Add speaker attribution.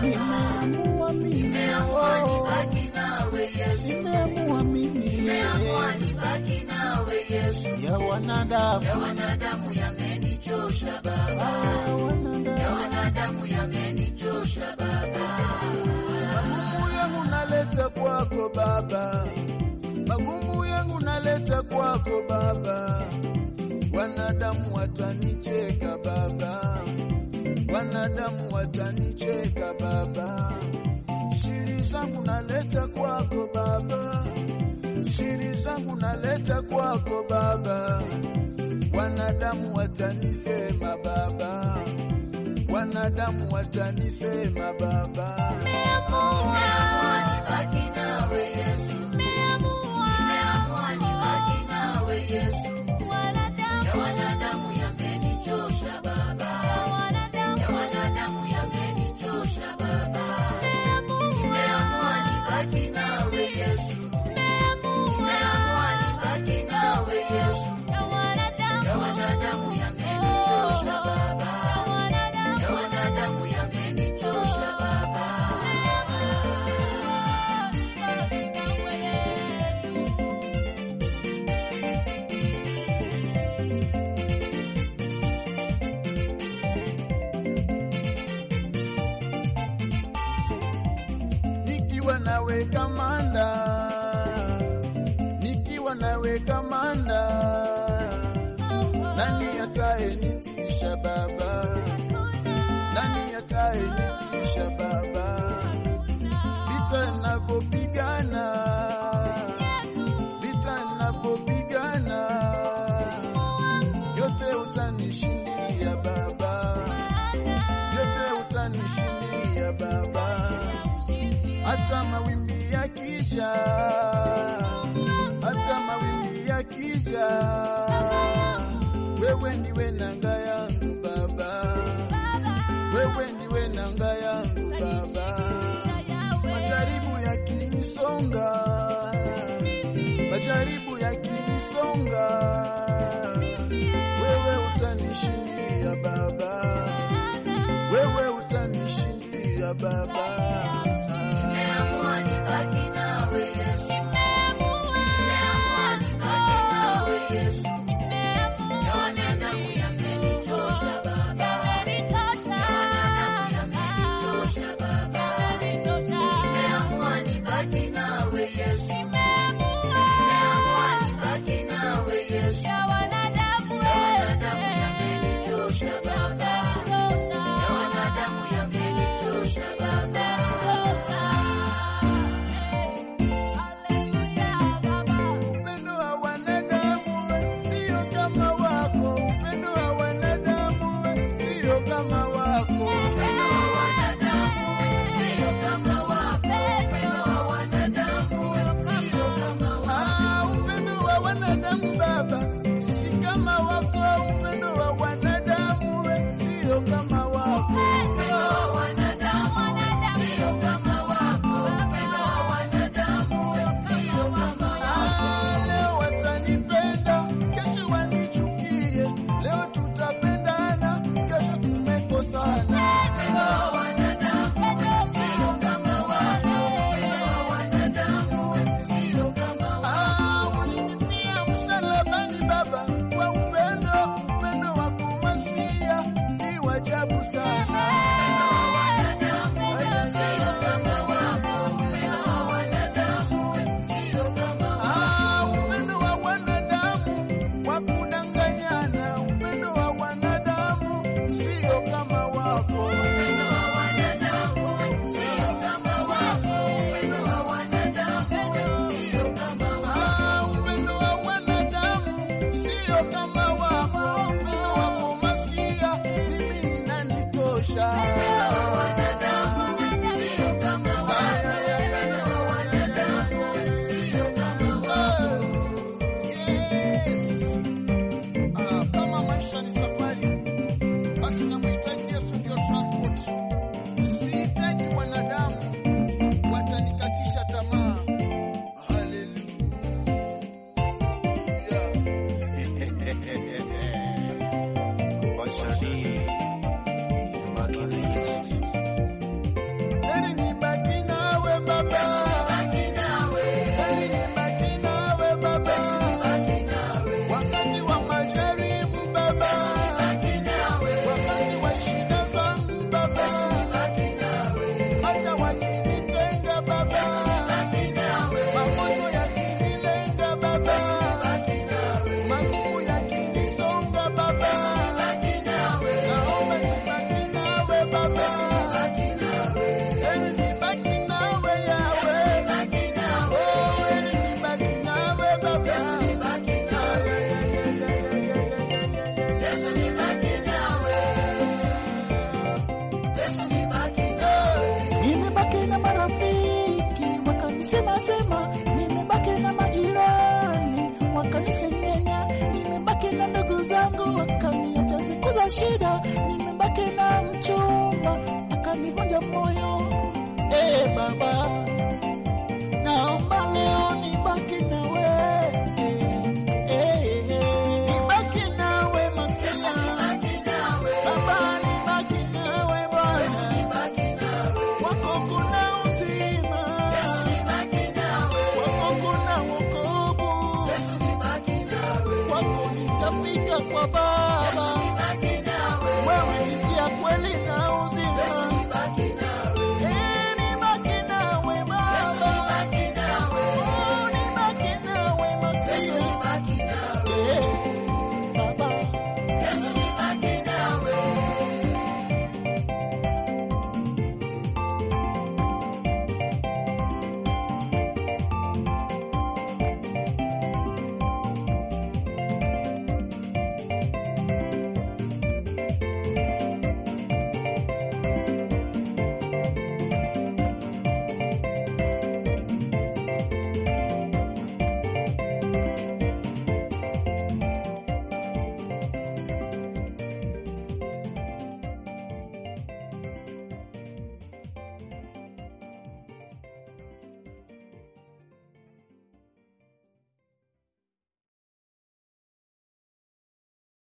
Speaker 1: nimeamua mimi,
Speaker 2: Nimeamua
Speaker 1: oh,
Speaker 2: nibaki nawe Yesu.
Speaker 1: nimeamua mimi,
Speaker 2: Nimeamua nibaki nawe Yesu.
Speaker 1: ya wanadamu,
Speaker 2: Ya wanadamu yamenichosha Baba.
Speaker 1: ah,
Speaker 2: Ya
Speaker 1: wanadamu,
Speaker 2: wanadamu yamenichosha Baba.
Speaker 1: magumu yangu naleta kwako Baba, magumu yangu naleta kwako Baba, wanadamu watanicheka Baba, wanadamu watanicheka Baba, siri zangu naleta kwako Baba, siri zangu naleta kwako Baba, wanadamu watanisema Baba, wanadamu watanisema Baba.
Speaker 2: Nimeamua nibaki nawe Yesu. Nimeamua nibaki nawe Yesu. Ya wanadamu yamenichosha Baba. Ya wanadamu yamenichosha Baba. Nimeamua nibaki nawe Yesu. Nimeamua nibaki nawe Yesu. Ya wanadamu yamenichosha Baba. Ya wanadamu yamenichosha Baba.
Speaker 1: nikiwa nawe kamanda, nikiwa nawe kamanda, nani atayenitisha Baba? Nani atayenitisha Baba? Vita ninavyopigana, vita ninavyopigana, yote utanishindia Baba, yote utanishindia Baba hata mawimbi yakija, hata mawimbi yakija, wewe ndiwe nanga yangu Baba, wewe ndiwe nanga yangu Baba. Majaribu yakinisonga, majaribu yakinisonga, wewe utanishindia Baba, wewe utanishindia Baba.
Speaker 2: Nimeamua nibaki nawe Yesu. Nimeamua nibaki nawe Yesu. Ya wanadamu yamenichosha Baba. Ya wanadamu yamenichosha Baba. Nimeamua nibaki nawe Yesu. Nimeamua nibaki nawe Yesu. Ya wanadamu yamenichosha Baba. Ya wanadamu yamenichosha Baba.
Speaker 1: Upendo wa wanadamu sio kama wako, upendo wa wanadamu sio kama wako. Ah, upendo wa wanadamu Baba si kama wako, upendo wa wanadamu sio kama wako. Ah, leo watanipenda, kesho wanichukie, leo tutapendana, kesho tumekosana. Ah, ulinifia msalabani Baba kwa upendo, upendo wa kumasia ni wajabu sana. Ah, upendo wa wanadamu wa kudanganyana, upendo wa wanadamu sio kama wako. Ah, upendo wa wanadamu sio kama wako, upendo wako masia mimi ninanitosha. Yes. Ah, kama maisha ni safari, basi namhitaji Yesu ndio transport. Sihitaji wanadamu watanikatisha tamaa. Haleluya.
Speaker 3: wasanii baki na Yesu. nasema nimebaki na majirani wakanisengenya, nimebaki na ndugu zangu wakaniacha siku za shida, nimebaki na mchumba akanivunja moyo. Eh Baba, naomba leo nibaki nawe, eh, eh, eh, nibaki nawe Masia, Baba nibaki nawe Bwana, wako kuna uzima, wako kuna wokovu, wako nitafika kwa Baba.